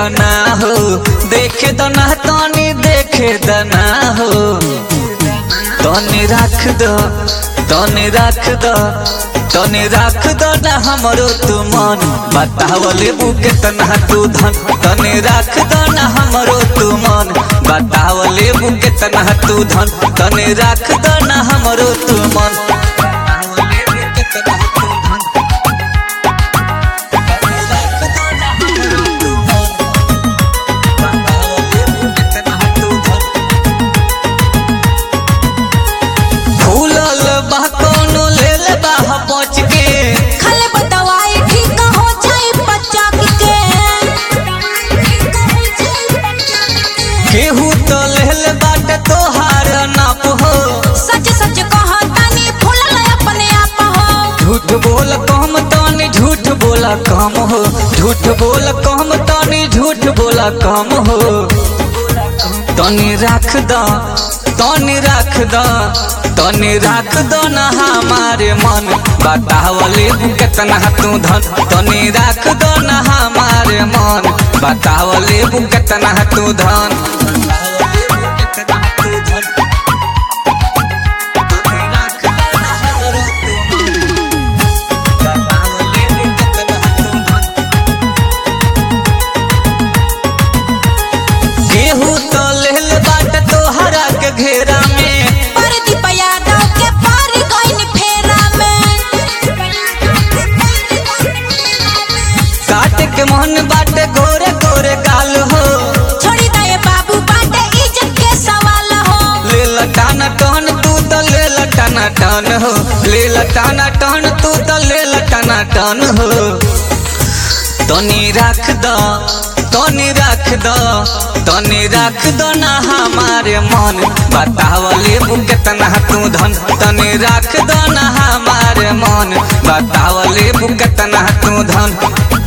दना हो देखे दना तनी देखे दना हो तनी राख दो तनी राख दो तनी राख दो ना हमरो तू मन बताव लेबू केतना तू धन तनी राख दो ना हमरो तू मन बताव लेबू केतना तू धन तनी राख दो ना हमरो तू मन बताव लेबू केतना तू धन। तनी राख दो ना हमरो तू मन। बताव लेबू केतना तू धन। फूलल बा कोनो लेल बा बच के खाले बतावाई ठीक हो जाई बच्चा के केहू तो लेल बाटे तोहार नाप हो सच सच कहा तानी फूलल अपने आप हो झूठ बोल कम तानी झूठ बोला कम हो झूठ बोल कम तानी झूठ बोला कम हो तनी राख द तनी राख द तनी राख दो ना हमारे मन बतावले केतना तू धन तनी राख दो ना हमारे मन बतावले केतना तू धन केहू तो लेल बाट तोहरा के घेरा में पर दीपया दाव के पार गइन फेरा में काट के मोहन बाटे गोरे गोरे गाल हो छोड़ी दे बाबू बाटे इज्जत के सवाल हो ले लटाना टहन तू तो ले लटाना टन हो ले लटाना टहन तू तो ले लटाना टन हो तनी राख द तनी राख द तनी राख दो ना हमारे मन बतावले केतना तू धन तनी राख दो ना हमारे मन बतावले केतना तू धन